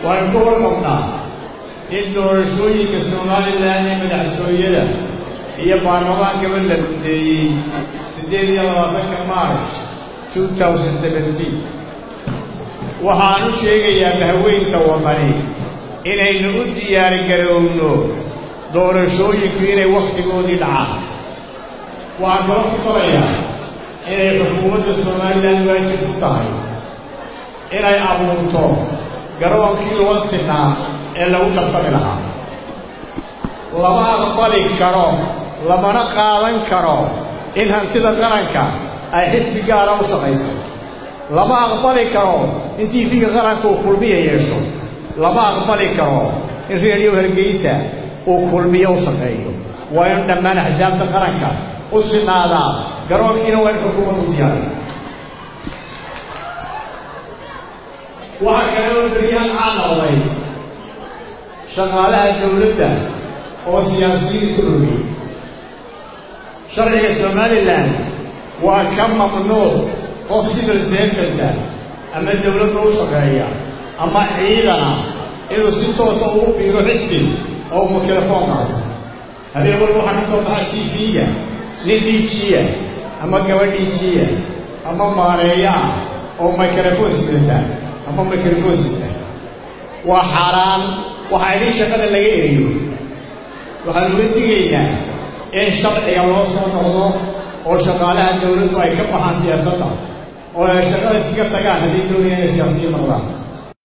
waanu ka warqabnaa in doorashooyinka somalilan ee madaxtooyada iyo baarlamaankaba la gudeeyey siddeed iyo labaatanka march two thousand seventeen waxaanu sheegayaa mahweynta wadani inaynu u diyaargarowno doorashooyinku inay wakhtigoodii dhacaan waxaan kala ku darayaa inay xukuumadda somalilan waajib ku tahay inay abuurto garoonkii loo sinaa ee lagu tartami lahaa lama aqbali karo lamana qaadan karo in hantida qaranka ay xisbi gaara u shaqayso lama aqbali karo in tiifiga qaranka uu kulmiya yeesho lama aqbali karo in reediyo hargeysa uu kulmiyo u shaqeeyo waa inu dhammaan axsaabta qaranka u sinaadaa garoonkiina waa in xukuumaddu diyaarisa waxaa kale oo beryahan caan noqday shaqaalaha dawladda oo siyaasiyiin isu rogay sharciga somalilan waa ka mamnuuc qof civil servanta ama dawladda u shaqeeya ama ciidana inuu si toosa ugu biiro xisbi oo mikrofon qaato habeen walba waxaa ka soo baxa t v-ga nin dhiijiya ama gaba dhiijiya ama maareeyo ah oo mikrofon sidata ama mikrofon sita waa xaaraan waxaa idin shaqada laga eriyo waxaan uga digaynaa in sharciga loo soo noqdo oo shaqaalaha dawladdu ay ka baxaan siyaasadda oo ay shaqada iskaga tagaan haddii doonayaan inay siyaasiyiin noqdaan